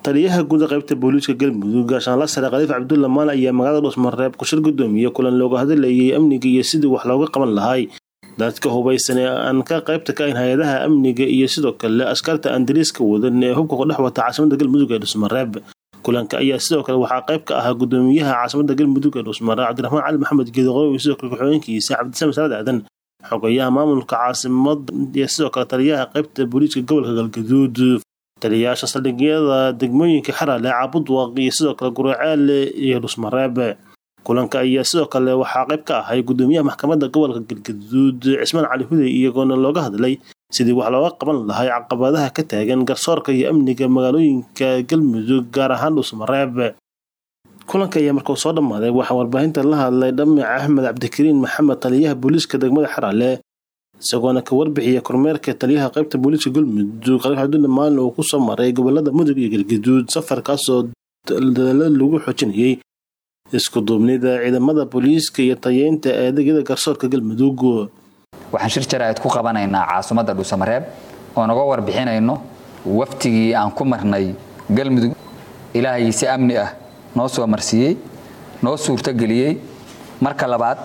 taliyaha guud qaybta booliiska galmudug gaashaanla sare khaliif cabdulla maal ayaa magaalada dhuusmareeb kushir gudoomiye kulan looga hadlayay amniga iyo sidii wax looga qaban lahay dadka hubaysan ee aan ka qaybta ka ahayn hay-adaha amniga iyo sidoo kale askarta aan dariiska wadan ee hubka kudhex wata caasimada galmudug ee dhuusmareeb kulanka ayaa sidoo kale waxaa qayb ka ahaa gudoomiyaha caasimada galmudug ee dhuusmareeb cabdiraxmaan cali maxamed geedoqow iyo sidoo kale ku-xigeenkiisa cabdisame salaad aadan xogayaha maamulka caasimada iyo sidoo kale taliyaha qaybta booliiska gobolka galgaduud taliyayaasha saldhigyada degmooyinka xarale caabudwaq iyo sidoo kale guraceele iyo dhusmareeb kulanka ayaa sidoo kale waxaa qayb ka ahay gudoomiyaha maxkamadda gobolka galgaduud cismaan cali hudey iyagoona looga hadlay sidii wax looga qaban lahay caqabadaha ka taagan garsoorka iyo amniga magaalooyinka galmudug gaar ahaan dhusmareeb kulanka ayaa markuu soo dhammaaday waxaa warbaahinta la hadlay dhamic axmed cabdikariin maxamed taliyaha booliiska degmada xarale isagoona ka warbixiya kormeerka taliyaha qaybta booliiska galmudug khaliif cabdulle maalin uu kusoo maray gobolada mudug iyo galgaduud safarkaasoo dadaalo lagu xoojinayay isku duubnida ciidamada booliiska iyo tayeynta adeegyada garsoorka galmudug waxaan shir jaraa'id ku qabanaynaa caasimadda dhuusamareeb oo naga warbixinayno waftigii aan ku marnay galmudug ilaahay si amni ah noo soo marsiiyey noo suurtogeliyey marka labaad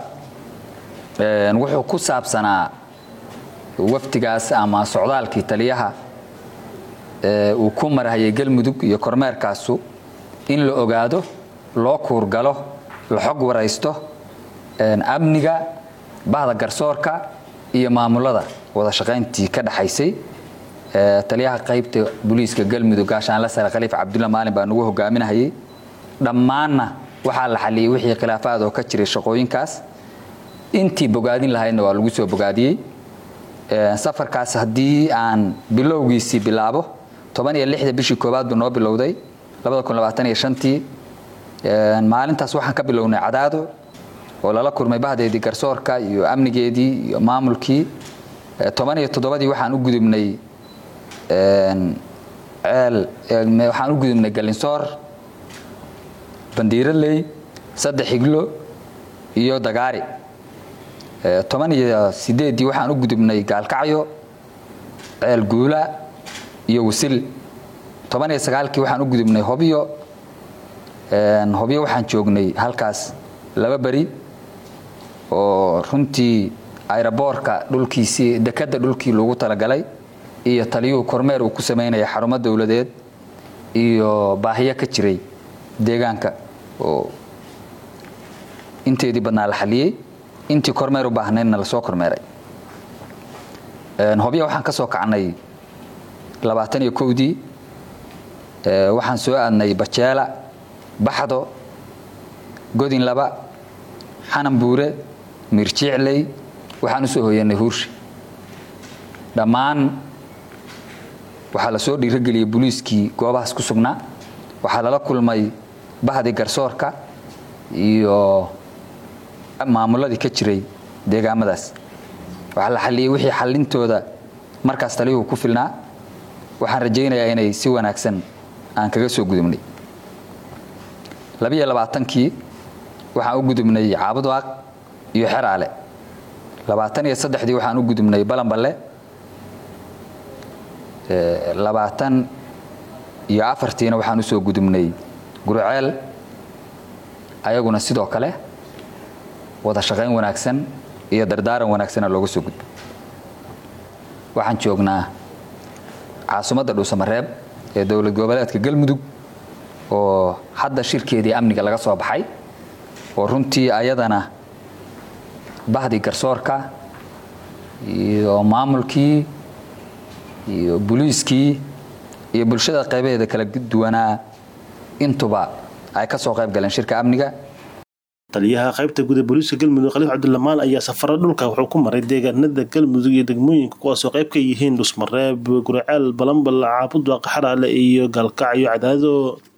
wuxuu ku saabsanaa waftigaas ama socdaalkii taliyaha uu ku marhayay galmudug iyo kormeerkaasu in la ogaado loo kuurgalo la xog waraysto amniga bahda garsoorka iyo maamulada wada shaqayntii ka dhaxaysay taliyaha qaybta booliiska galmudug gaashaanla sare khaliif cabdulla maalin baa nagu hogaaminahayay dhammaanna waxaa la xaliyey wixii khilaafaad oo ka jiray shaqooyinkaas intii bogaadin lahaydna waa lagu soo bogaadiyey safarkaas haddii aan bilowgiisii bilaabo toban iyo lixda bishii koowaad buu noo bilowday labada kun labaatan iyo shantii maalintaas waxaan ka bilownay cadaado oo lala kulmay bahdeedii garsoorka iyo amnigeedii iyo maamulkii toban iyo toddobadii waxaan u gudubnay ceel waxaan u gudubnay galinsoor bandiiraley saddex higlo iyo dagaari toban iyo sideeddii waxaan u gudubnay gaalkacyo ceel guula iyo wasil toban iyo sagaalkii waxaan u gudubnay hobyo hobyo waxaan joognay halkaas laba beri oo runtii ayraboorka dhulkiisii dekadda dhulkii loogu talagalay iyo taliyuhu kormeer uu ku samaynaya xarumo dowladeed iyo baahiyo ka jiray deegaanka oo inteedii badnaa la xaliyey intii kormeer u baahnaydna lasoo kormeeray hobya waxaan ka soo kacnay labaatan iyo kowdii waxaan soo aadnay bajeela baxdo godin laba xanan buure miirjiicley waxaan u soo hoyanay huurshi dhammaan waxaa la soo dhiirogeliyey booliiskii goobahaas ku sugnaa waxaa lala kulmay bahdii garsoorka iyo maamuladii ka jiray deegaamadaas waxaa la xaliyey wixii xallintooda markaas taliyuhu ku filnaa waxaan rajaynayaa inay si wanaagsan aan kaga soo gudubnay labiyo labaatankii waxaan u gudubnay caabudwaaq iyo xeraale labaatan iyo saddexdii waxaan u gudubnay balanballe labaatan iyo afartiina waxaan u soo gudubnay guruceel ayaguna sidoo kale wada shaqayn wanaagsan iyo dardaaran wanaagsana looga soo gudbo waxaan joognaa caasimadda dhuusamareeb ee dowlad goboleedka galmudug oo hadda shirkeedii amniga laga soo baxay oo runtii ayadana bahdii garsoorka iyo maamulkii iyo buliiskii iyo bulshada qaybaheeda kala duwanaa intuba ay ka soo qayb galeen shirka amniga taliyaha qaybta guda booliiska galmudug khaliif cabdulamaal ayaa safaro dhulka wuxuu ku maray deegaanada galmudug iyo degmooyinka kuwaasoo qayb ka yihiin dhusmareeb guraceel balambal caabudwaaq xaraale iyo gaalkacyo cadaado